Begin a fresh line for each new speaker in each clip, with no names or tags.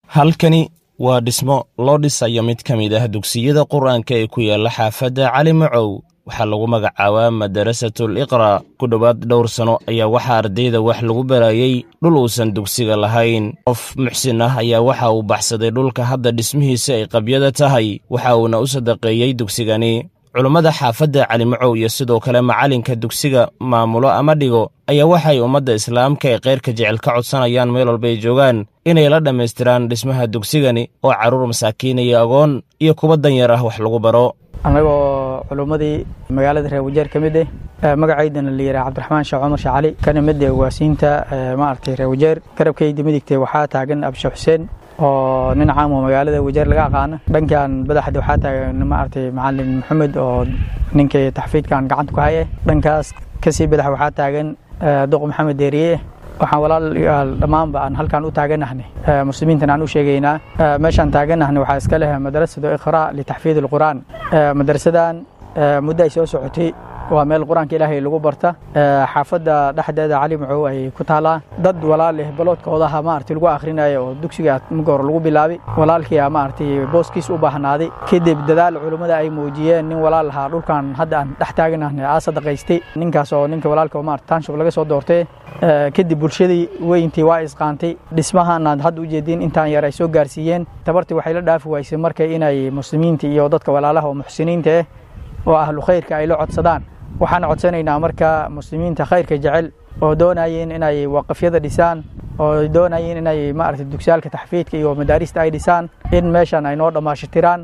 halkani waa dhismo loo dhisayo mid ka mid ah dugsiyada qur-aanka ee ku yaalla xaafadda cali macow waxaa lagu magacaabaa madarasatul iqra ku dhowaad dhowr sano ayaa waxaa ardayda wax lagu barayey dhul uusan dugsiga lahayn qof muxsin ah ayaa waxa uu baxsaday dhulka hadda dhismihiisa ay qabyada tahay waxa uuna u sadaqeeyey dugsigani culummada xaafadda calimacow iyo sidoo kale macalinka dugsiga maamulo ama dhigo ayaa waxay ummadda islaamka ee keyrka jecel ka codsanayaan meel walba ay joogaan inay la dhammaystiraan dhismaha dugsigani oo carruur masaakiin iyo agoon iyo kuwa danyar ah wax lagu baro
annagoo culummadii magaalada reer wajeer ka mid eh magacaydana la yidhaha cabdiraxmaan sheekh cumar sheekh cali kana mid eh ugaasiinta maaragtay reer wajeer garabkayda midigtay waxaa taagan abshe xuseen oo nin caam oo magaalada wajeer laga aqaano dhankan badaxda waxaa taagan maaragtay macalin maxamed oo ninkii taxfiidkan gacanta ku haye dhankaas kasii badax waxaa taagan duq maxamed deeriye waxaan walaalayaal dhammaanba aan halkan u taaganahnay muslimiintan aan u sheegaynaa meeshaan taaganahnay waxaa iska leh madrasatu iqra litaxfiid alqur'aan madrasadan muddo ay soo socotay waa meel qur-aanka ilaahay lagu barta xaafadda dhexdeeda cali macow ay ku taalaa dad walaal leh baloodkoodaha maaragtay lagu akhrinayo oo dugsiga marka hore lagu bilaabay walaalkii maaragtay booskiis u baahnaaday kadib dadaal culummada ay muujiyeen nin walaal lahaa dhulkan hadda aan dhex taaganahnay aa sadaqaystay ninkaas oo ninka walaalka maarata taanshub laga soo doortay kadib bulshadii weyntii waa isqaantay dhismahaanaad hadda ujeediin intaan yar ay soo gaarsiiyeen tabartii waxay la dhaafi waysay marka inay muslimiinta iyo dadka walaalaha oo muxsiniinta ah oo ahlu khayrka ay la codsadaan waxaan codsanaynaa marka muslimiinta khayrka jecel oo doonayeen inay waqafyada dhisaan oo doonayeen inay maaragtay dugsiyaalka taxfiidka iyo madaarista ay dhisaan in meeshan ay noo dhammaashitiraan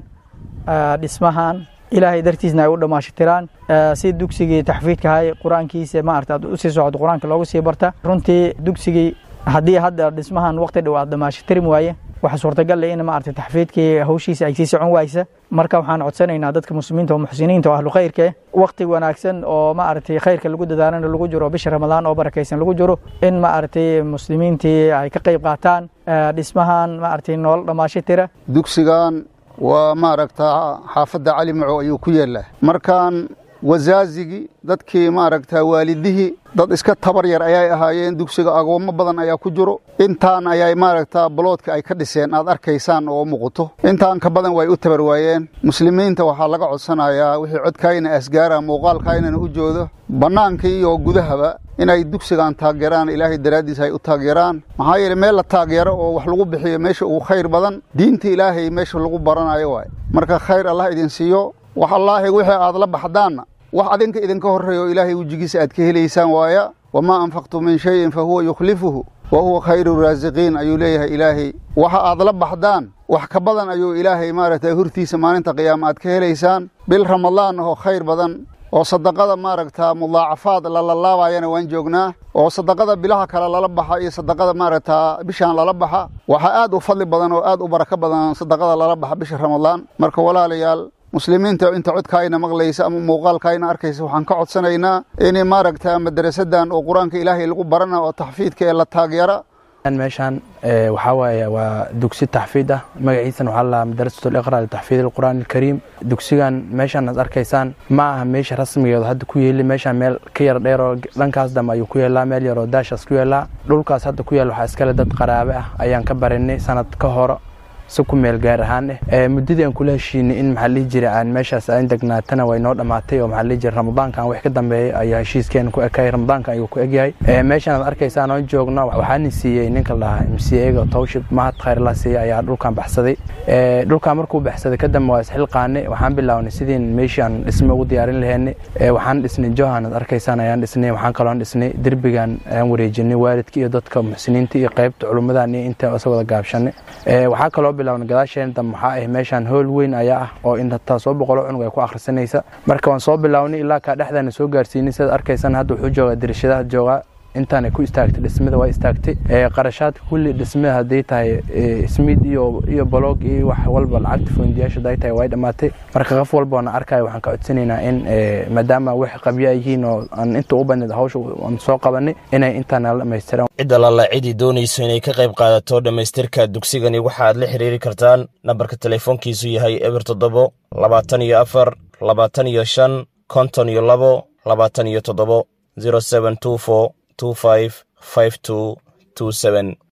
dhismahan ilaahay dartiisna ay u dhammaashitiraan si dugsigii taxfiidkahay qur-aankiisa maarata aad usii socdo qur-aanka loogu sii barta runtii dugsigii haddii hadda dhismahan waqti dhow aad dhammaashitirim waaye waxa suurtagal leh in maaragtay taxfiidkii hawshiisa ay sii socon waysa marka waxaan codsanaynaa dadka muslimiinta oo muxsiniinta oo ahlu khayrka waqti wanaagsan oo maaragtay khayrka lagu dadaalana lagu jiro bisha ramadaan oo barakaysan lagu jiro in maaragtay muslimiintii ay ka qayb qaataan dhismahan maaragtay noola dhammaashitira
dugsigan waa maaragtaa xaafadda cali macow ayuu ku yeelaa markaan wasaazigii dadkii maaragtaa waalidihii dad iska tabar yar ayay ahaayeen dugsiga agoommo badan ayaa ku jiro intaan ayay maaragtaa baloodka ay ka dhiseen aad arkaysaan oo muuqato intaan ka badan way u tabar waayeen muslimiinta waxaa laga codsanayaa wixii codkaayna asgaara muuqaalkaaynana u joodo bannaanka iyo gudahaba inay dugsigan taageeraan ilaahay daraaddiis ay u taageeraan maxaa yeele meel la taageero oo wax lagu bixiyo meesha ugu khayr badan diinta ilaahay meesha lagu baranayo waay marka khayr allah idin siiyo wax allaahi wixii aad la baxdaanna wax adinka idinka horreeyo ilaahay wejigiisa aad ka helaysaan waaya wamaa anfaqtu min shayin fa huwa yukhlifuhu wa huwa khayru raasiqiin ayuu leeyahay ilaahay waxa aad la baxdaan wax ka badan ayuu ilaahay maaragtay hortiisa maalinta qiyaama aad ka helaysaan bil ramadaan oo khayr badan oo sadaqada maaragtaa mudaacafaad lalalaabayana waan joognaa oo sadaqada bilaha kale lala baxa iyo sadaqada maaragtaa bishaan lala baxa waxaa aad u fadli badan oo aad u barako badan sadaqada lala baxa bisha ramadaan marka walaalayaal muslimiinta inta codkaayna maqlaysa ama muuqaalkaayna arkaysa waxaan ka codsanaynaa in maaragta madarasadan oo qur-aanka ilaahay lagu barana oo taxfiidka ee la taageera
meeshaan waxaa waaye waa dugsi taxfiid ah magaciisana waxaa lalahaa madarasatu liqra litaxfiid alqur'aan alkariim dugsigan meeshaan aad arkaysaan ma aha meesha rasmigeedu hadda ku yeeli meeshaan meel ka yar dheer oo dhankaas dambe ayuu ku yeelaa meel yaroo daashaas ku yeelaa dhulkaas hadda ku yaal waxaa iskale dad qaraabe ah ayaan ka barinay sanad ka hore si ku meel gaar ahaan eh muddadii aan kula heshiinay in maxaa lihi jira aan meeshaas aan degnaatana way noo dhammaatay oo maxaa lihi jira ramadaankan wax ka dambeeyay ayaa heshiiskeena ku ekayay ramadaankan ayuu ku egyahay meeshaan aad arkaysaan oo joogno waxaana siiyey ninka lahaa mcega towshib mahad khayr la siiyey ayaa dhulkan baxsaday dhulkan markuu baxsaday kadambe waa isxilqaanay waxaan bilaabnay sidiin meeshii aan dhisme ugu diyaarin laheynay waxaan dhisnay johan aad arkaysaan ayaan dhisnay waxaan kaloon dhisnay derbigan ayaan wareejinay waalidka iyo dadka muxsiniinta iyo qaybta culummadan iyo inta isa wada gaabshanay waxaa kaloo bilowna gadaasheen dambe waxaa ah meeshaan hool weyn ayaa ah oo intaa soo boqolo cunug ay ku akhrisanaysa marka waan soo bilownay ilaa kaa dhexdaana soo gaarsiinay sidaad arkaysaan hadda wuxuu joogaa dirishadaha joogaa intaanay ku istaagtay dhismada waa istaagtay qarashaadka kulli dhismada hadday tahay smid iyo iyo bolog iyo wax walba lacagta foondiyaasha hadday tahay way dhammaatay marka qof walba oona arkayo waxaan ka codsanaynaa in maadaama wax qabya yihiin oo aan inta u badneed hawsha aan soo qabanay inay intaa nala dhammaystiraan
cid allala cidii doonayso inay ka qayb qaadato dhammaystirka dugsigani waxa aad la xiriiri kartaan nambarka telefoonkiisu yahay eber toddobo labaatan iyo afar labaatan iyo shan konton iyo labo labaatan iyo toddobo zero seven two four two five five two two seven